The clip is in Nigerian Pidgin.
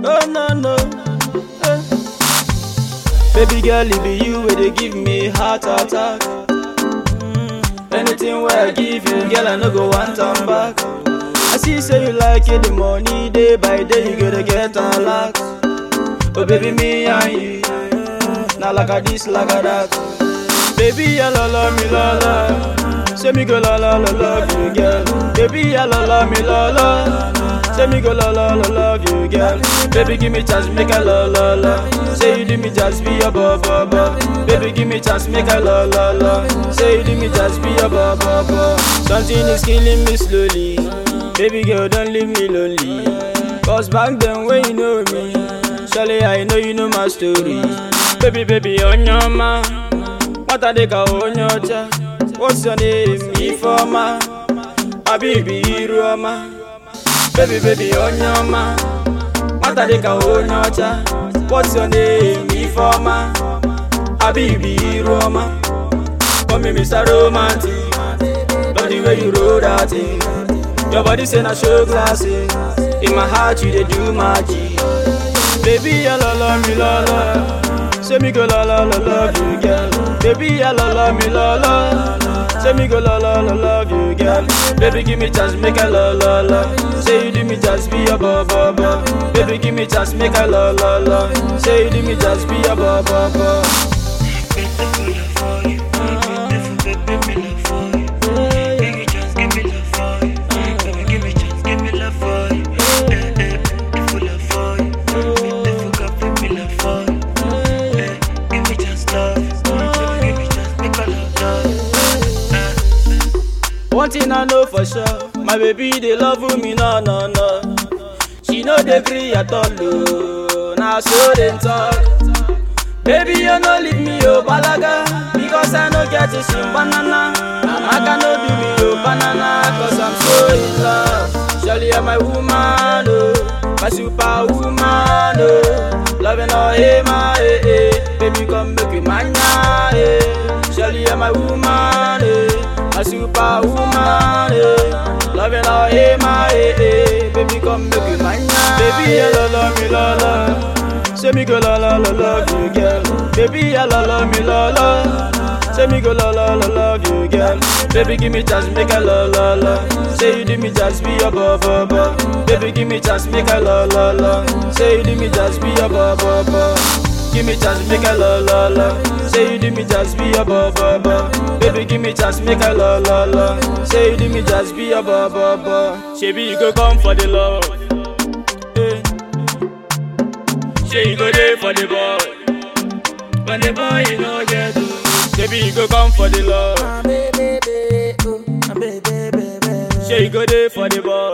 Oh no no. Eh. Baby girl, it be you where they give me heart attack. Mm. Anything where I give you, girl, I no go want turn back. I see say you like it, the money day by day you gotta get a lot. Oh baby, me and you, not like a this, like a that. Baby, I la la me la la. Say me go la la la love you, girl. Baby, I la la me la la. Say me go la la la love you, girl. Baby, give me chance, make I la la la. Say you do me just be a ba ba ba. Baby, give me chance, make I la la la. Say you do me just be a ba ba ba. Something is killing me slowly. Baby girl, don't leave me lonely. Cause back then when you know me, surely I know you know my story. Baby, baby, on your mind. What are they call on your cha? What's your name? Ifoma. Abibi Iroma. Baby, baby, on your ma. What are they call on your cha? What's your name? Ifoma. Abibi Iroma. Call me Mr. Romantic. Love the way you roll that thing. Your body say na show classic. In my heart you dey do magic. Baby, I la la me la la. Say me go la la la love you, girl. Baby, I la la me la la. Say me go la la la love you, girl. Baby, give me chance, make I la la la. Say you do me just be a ba ba ba. Baby, give me chance, make I la la la. Say you do me just be a ba ba ba. One thing I know for sure, my baby they love me no no no. She no dey gree at all, oh. Now so them talk. Baby you no leave me oh balaga, because I no get to sing banana. I cannot do me oh banana, cause I'm so in love. Surely you're my woman, oh, my superwoman, oh. Loving all hey my hey, hey. baby come make me mania, hey. Surely you're my woman, hey. a superwoman, eh. Loving all hey my hey, hey. baby come make you mine. Baby I la la me la la, say me go la la la love you girl. Baby I la la me la la, say me go la la la love you girl. Baby give me chance make I la la la, say you do me just be a ba ba ba. Baby give me chance make I la la la, say you do me just be a ba ba ba. Give me chance, make I la la la. Say you do me just be a ba ba ba. Baby, give me chance, make I la la la. Say you do me just be a ba ba ba. Shebi you go come for the love. Eh. Say you go there for the boy. When the boy you know get to. Shebi you go come for the love. My baby, baby, oh, my baby, baby, baby. Say you go there for the boy.